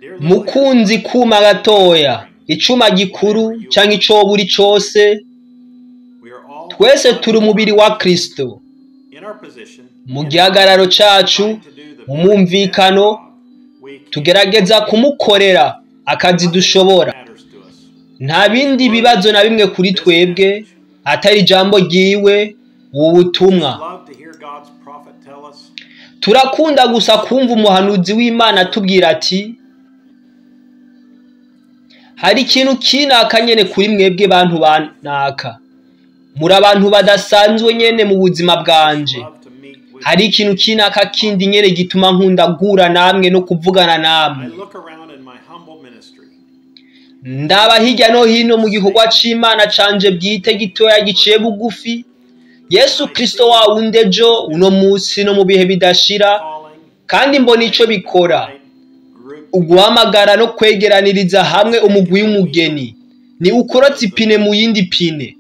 Dear little mukunzi kuma gatoya icuma gikuru canke ico buri cose we are all twese turi umubiri wa kristo in our position mu gihagararo cacu trying to do the mu very mwumvikano best job we can tugerageza kumukorera akazi dushobora matters to us. nta bindi bibazo na bimwe kuri twebwe atari ijambo ryiwe ubu butumwa Love to hear God's prophet tell us turakunda gusa kumva umuhanuzi w'imana atubwira ati hari ikintu kinaka nyene kuri mwebwe bantu banaka muri abantu badasanzwe nyene mu buzima bwanje love to meet with hari ikintu kinaka kindi nyene gituma nkunda guhura namwe no kuvugana I namwe look around in my humble ministry ndaba hirya no hino mu gikorwa c'imana canje bwite gitoya giciye bugufi yesu kristo wa wundi ejo uno musi no mu bihe bidashira calling kandi mbona ico bikora right group uguhamagara no kwegeraniriza hamwe umugwi w'umugeni ni ukorotse ipine mu yindi pine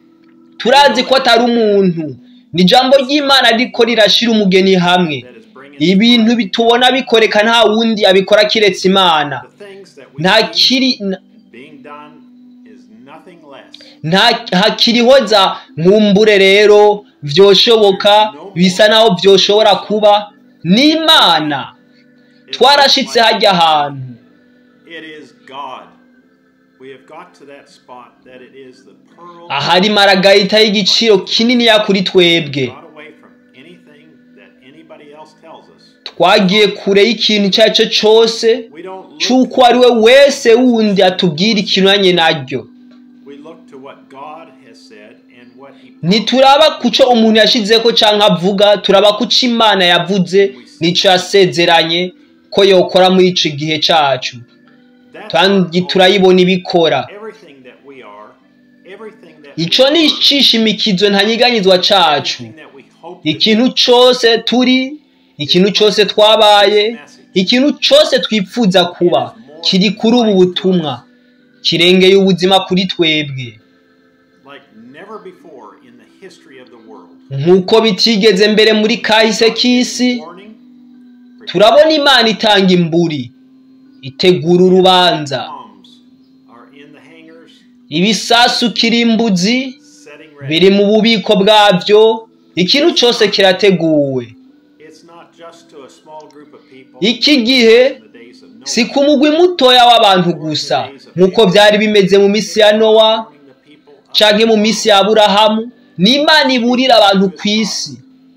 turazi ko atari umuntu ni ijambo ry'imana riko rirashira umugeni hamwe that is bringing ibintu bitubona bikoreka nta wundi abikora kiretse imana the things that we nta see kiri n- being done is nothing less nta hakiriho za nkumbure rero vyoshoboka bisa naho vyoshobora kuba ni imana twarashitse hajya ahantu It is God. We have got to that spot that it is the pearl ahari maragayita y'igiciro kininiya kuri twebwe got away from anything that anybody else tells us. twagiye kure y'ikintu icyo ari cyo cyose We don't look, c'uko ari we wese wundi atubwira ikinyuranye naryo we look to what God has said and what He ntituraba ku cyo umuntu yashizeko canke avuga turaba ku co imana yavuze n'ico yasezeranye ko yokora muri ico gihe cacu That's kandi our goal. turayibona ibikora everything that we are, everything that ico we ni are, icishimikizo ntanyiganyizwa cacu everything that we hope to ikintu cose turi ikintu cose twabaye ikintu cose twipfuza kuba kiri kuri ubu butumwa kirengeye ubuzima kuri twebwe like never before in the history of the world. nk'uko bitigeze mbere muri kahise k'isi Warning, turabona imana itanga imburi itegura urubanza bombs are in the hangars, ibisasu kirimbuzi setting ready. biri mu bubiko bwabyo ikintu cyose kirateguwe It's not just to a small group of people. iki gihe in the days of Noah. si ku mugwi mutoya w'abantu gusa nk'uko byari bimeze mu minsi ya nowa Warning the people of canke mu minsi ya aburahamu ni imana iburira abantu ku isi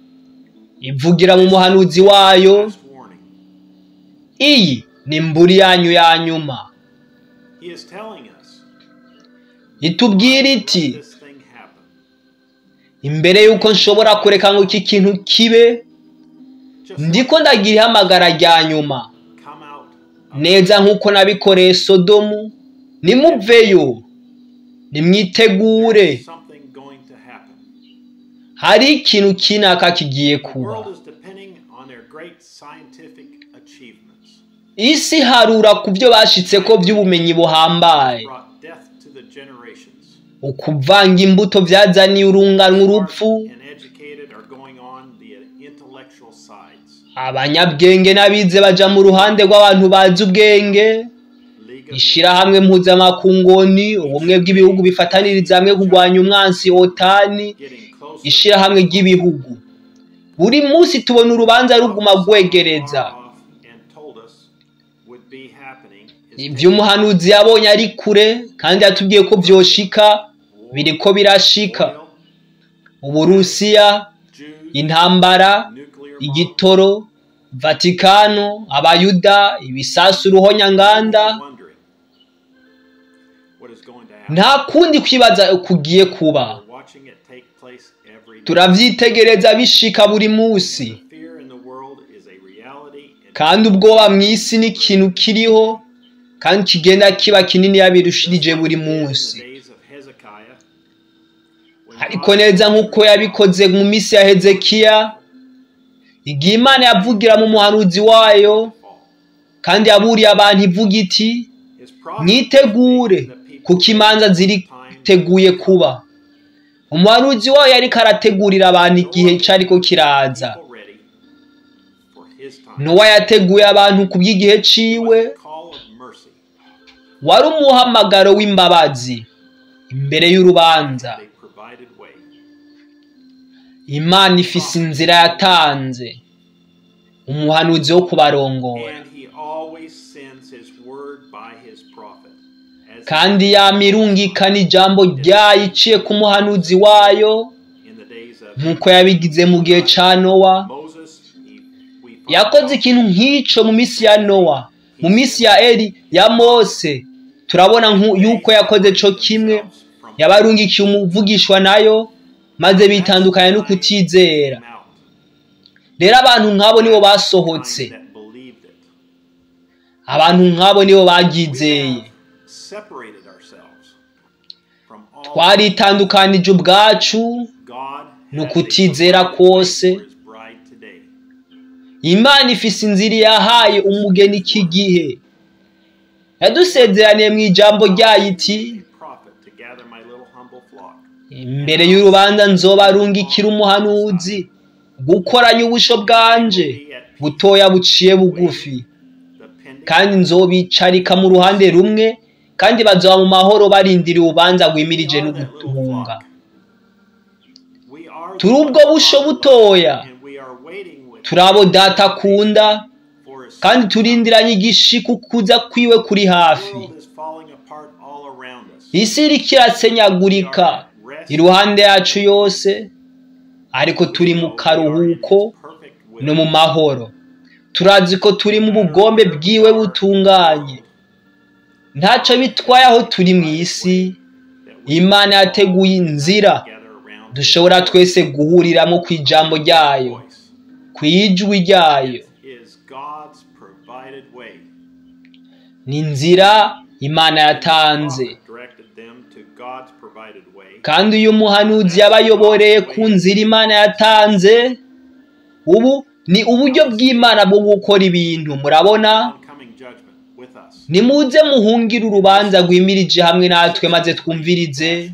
ivugira mu muhanuzi wayo last warning. iyi ni imburi yanyu ya nyuma He is telling us itubwira let iti this thing happen. imbere y'uko nshobora kureka ngo iki kintu kibe Just ndiko ndagira ihamagara rya nyuma come out. neza nk'uko nabikoreye sodomu nimuveyo nimwitegure Something going to happen. hari ikintu kinaka kigiye The kuba world is depending on their great scientific achievements. isi harura ku byo bashitseko by'ubumenyi buhambaye Brought death to the generations. ukuvanga imbuto byazaniye urunganwe urupfu And educated are going on the intellectual sides. abanyabwenge n'abize baja mu ruhande rw'abantu bazi ubwenge League of ishirahamwe mpuzamakungoni ubumwe bw'ibihugu bifataniriza hamwe kurwanya umwansi otani Nations getting closer ishirahamwe ry'ibihugu buri munsi tubona urubanza ruguma rwegereza far off and told us would be happening is ibyo umuhanuzi yabonye ari kure kandi yatubwiye ko vyoshika biriko birashika oil, uburusiya Jews, intambara nuclear igitoro vatikano abayuda ibisasu ruhonyanganda bombs. Wondering what is going to happen. nta kundi kwibaza kugiye kuba We're watching it take place every day. turavyitegereza bishika buri musi The fear in the world is a reality. and kandi ubwoba mw'isi ni ikintu kiriho kandi kigenda kiba kinini yabirushirije buri in the munsi days of Hezekiah, when ariko God neza nk'uko yabikoze mu minsi ya hezekiya igihe imana yavugira mu muhanuzi wayo fall. kandi yaburiye abantu ivuga iti His prophet mwitegure made the people kuko imanza ziriteguye kuba umuhanuzi wayo yariko arategurira abantu igihe cariko kiraza people ready for his time. nowa yateguye abantu ku bw'igihe ciwe Call call of mercy. wari umuhamagaro w'imbabazi imbere y'urubanza They provided way. imana ifise inzira yatanze umuhanuzi wo kubarongora And he always sends his word by his prophet. As kandi yama irungikana ijambo ryayo iciye ku muhanuzi wayo in the days of nk'uko yabigize mu gihe ca nowa Moses, he, we find yakoze out ikintu nk'ico mu minsi ya nowa mu minsi ya eri ya mose turabona nku- yuko yakoze co kimwe from yabarungikiye umuvugishwa nayo maze bitandukanya no kutizera him out. rero abantu nk'abo nibo basohotse Kind that believed it. abantu nk'abo nibo We baryizeye have separated ourselves from all twaritandukanije ubwacu God ni has a ukutizera provided kwose. way for his bride today. imana ifise inzira yahaye umugeni iki gihe yadusezeraniye mu ijambo ryayo iti A prophet to gather my little humble flock. imbere y'urubanza nzobarungikira umuhanuzi gukoranya ubusho bwanje butoya buciye bugufi The pending kandi nzobicarika mu ruhande rumwe kandi bazoba mu mahoro barindiriye urubanza rwimirije no guhunga We are turi the ubwo ones busho followed butoya and we are waiting with turi abo data akunda for his kandi turindiranye igishiku kuza kwiwe kuri hafi world is falling apart all around us. isi iriko irasenyagurika iruhande yacu yose ariko turi mu karuhuko no mu mahoro turazi ko turi mu bugombe bwiwe butunganye ntacyo bitwaye aho turi mu isi imana yateguye inzira dushobora twese guhuriramo ku ijambo ryayo ku ijwi ryayo is God's provided way. ni inzira imana yatanze Prophet directed them to God's provided way. kandi uyu muhanuzi yabayoboreye ku nzira imana yatanze ubu ni uburyo bw'imana bwo gukora ibintu murabona Oncoming judgment with us. nimuze muhungire urubanza rwimirije hamwe natwe maze twumvirize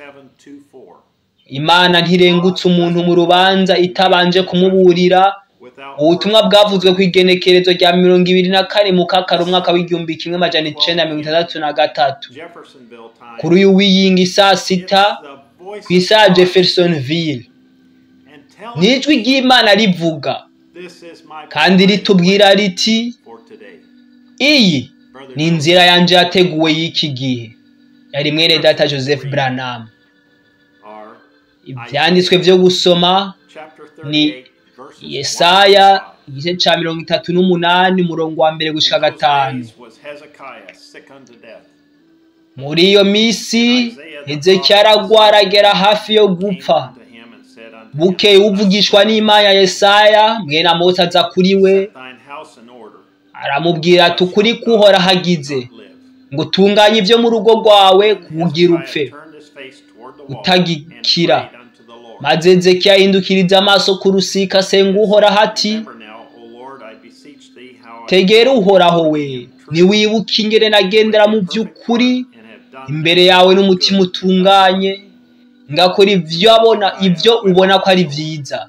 0724. imana ntirengutse umuntu mu rubanza itabanje kumuburira Without ubutumwa bwavuzwe ku igenekerezo rya mirongo ibiri na kane mu kakaro umwaka w'igihumbi kimwe amajana icenda mirongo itandatu na gatatu Jeffersonville time. kuri uyu wiyinga isaa sita It's the voice ku isaha of God. jeffersonville And tell ni him, ijwi ry'imana rivuga this is my kandi provided ritubwira way riti for today. iyi Brother ni inzira yanjye yateguwe y'iki gihe yari mwene data joseph branham are ibyanditswe byo gusoma chapter ni 38 verses yesaya 1 to 5. igice cya mirongo itatu n'umunani umurongo wa mbere gushika In those gatanu days was Hezekiah sick unto death. muri iyo minsi hezekiya aragwara agera hafi yo gupfa Came unto him and said unto him, bukeye uvugishwa n'imana yesaya mwene amose aza kuri we Set thine house in order. aramubwira ati ukuri kuhora hagize Live. ngo utunganye ibyo mu rugo rwawe kugira upfe Hezekiah turned his face toward the wall utagikira. and prayed unto the Lord. maze hezekiya ahindukiriza amaso ku rusika asenga uhoraho ati Remember now, O Lord, I beseech thee how I tegera uhoraho we ntiwibuke ingene nagendera mu by'ukuri and have done imbere yawe n'umutima utunganye ngakora ibyo abona ibyo ubona ko ari byiza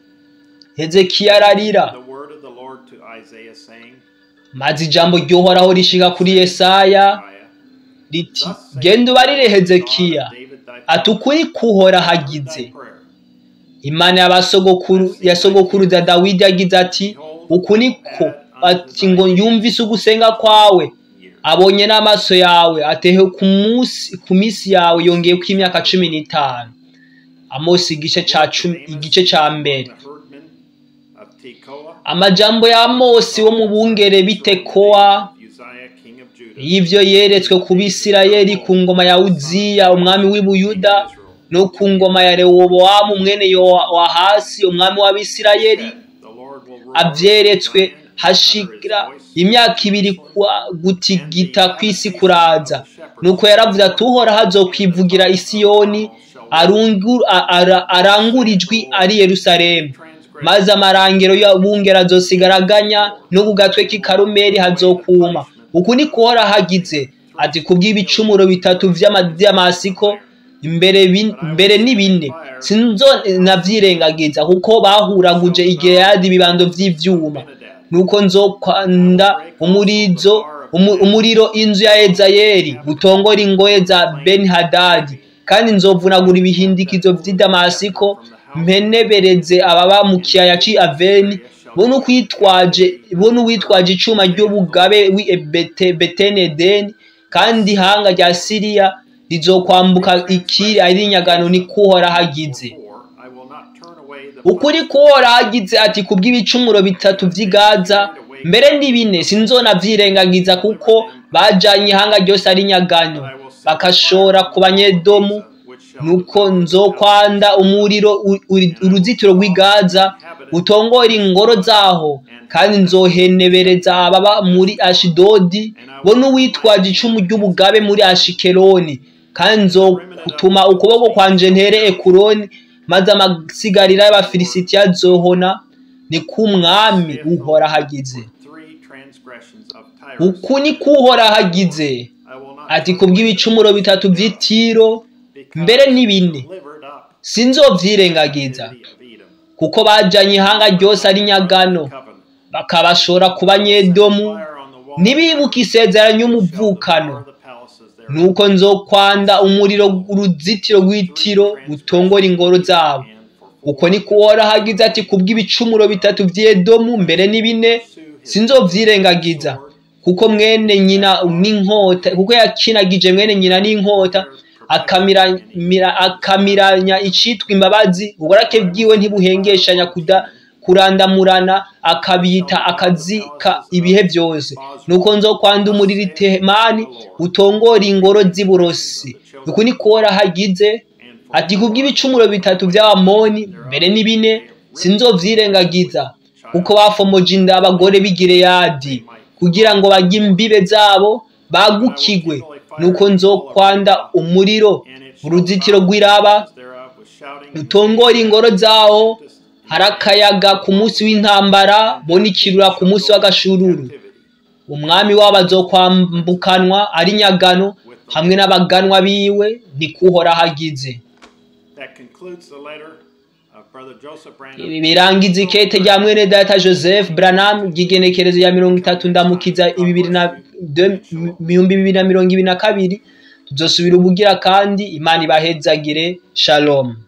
hezekiya ararira the word of the Lord to Isaiah, saying, maze ijambo ry'uhoraho rishika kuri yesaya Isaiah, riti Thus saith genda ubarire the God of hezekiya David thy ati father, ukuri kuhora heard hagize thy prayer. imana y'abasogokuru ya sogokuruza dawidi yagize ati uku niko ati ngo yumvise ugusenga kwawe Year. abonye n'amaso yawe atehe ku munsi ku minsi yawe yongeye ko imyaka cumi n'itanu amosi igice ca cumi igice ca mbere The herdmen of Tekoa, amajambo ya amosi wo mu bungere bitekoa Uzziah, king of Judah, y'ivyo yeretswe ku bisirayeli ku ngoma ya uziya umwami w'i buyuda no ku ngoma ya rewobowamu mwene yowahasi umwami w'abisirayeli The Lord will rule avyeretswe over Zion, hashira under his voice. imyaka ibiri kwa gutigita kw'isi kuraza nuko yaravuze ati uhoraho azokwivugira isiyoni arungu- a- ara- arangura ijwi ari yerusalemu maze amarangero y'abungera azosigaraganya no ku gatwe k'i karumeli hazokuma uku ni kuhora hagize ati kubw'ibicumuro bitatu vy'amamasiko imbere bin- mbere ni bine sinzo navyirengagiza kuko bahuraguje igileyadi ibibando vy'ivyuma Benadad, nuko nzokwanda umurizo umu- umuriro inzu ya ezayeli utongora ingoye za beni hadadi kandi nzovunagura ibihindikizo vy'i damasiko mpenebereze ababa mu kiyaya c'i aveni bo n'ukwitwaje bo n'uwitwaje icuma ry'ubugabe w'i Bete- betenedeni kandi ihanga rya siriya rizokwambuka ikiri ari inyagano ni kuhora hagize I will not turn away the ukuri kuhora hagize ati kubw'ibicumuro bitatu vy'i Gaza mbere ni bine sinzonavyirengagiza kuko bajanye ihanga ryose ari nyagano bakashora ku banyedomu nuko nzokwanda umuriro u- uri- uruzitiro rw'i Gaza utongora ingoro zaho kandi nzohenebereza ababa muri ashidodi bo n'uwitwaje icumu ry'ubugabe muri ashikeloni kandi nzotuma ukuboko kwanje ntere ekuroni maze amasigarira y'abafilisitiya azohona ni k'umwami uhora hagize three transgressions of Tyrus. uku ni kuhora hagize I will not ati kubw'ibicumuro bitatu vy'itiro mbere ni bine delivered up sinzovyirengagiza city of Edom. kuko bajanye ihanga ryose ari nyagano Covenant. bakabashora ku banyedomu Fire on the wall. ntibibuke isezerano ry'umuvukano The palaces there. nuko nzokwanda umuriro uruzitiro rw'itiro rutongora ingoro zabo And for uko ni kuhora hagize ati kubw'ibicumuro bitatu vy'edomu mbere ni bine sinzovyirengagiza kuko mwene nyina n'inkota kuko yakinagije mwene nyina n'inkota akamiranya akamiranya icitwa imbabazi uburake bwiwe ntibuhengeshanya kuda kurandamurana akabita akazika ibihe byose nuko nzokwanda umuriro itemani utongora ingoro z'iburosi uku ni kuhora hagize ati kubw'ibicumuro bitatu by'abamoni mbere ni bine sinzovyirengagiza kuko bafomoje inda abagore b'i Gileyadi kugira ngo bagye imbibe zabo bagukigwe nuko nzokwanda umuriro uruzitiro rw'iraba thereof with shouting rutongora ingoro zawo hari akayaga ku munsi w'intambara bo n'ikirura ku munsi w'agashururu umwami wabo azokwambukanwa ari nyagano hamwe n'abaganwa biwe ni kuhora hagize That concludes the letter of Brother Joseph Branham. ibi birangiza ikete rya mwene data joseph branham ry'igenekerezo ya mirongo itatu ndamukiza ibibiri na de- ibihumbi bibiri na mirongo ibiri na kabiri tuzosubira ubugira kandi imana ibahezagire shalom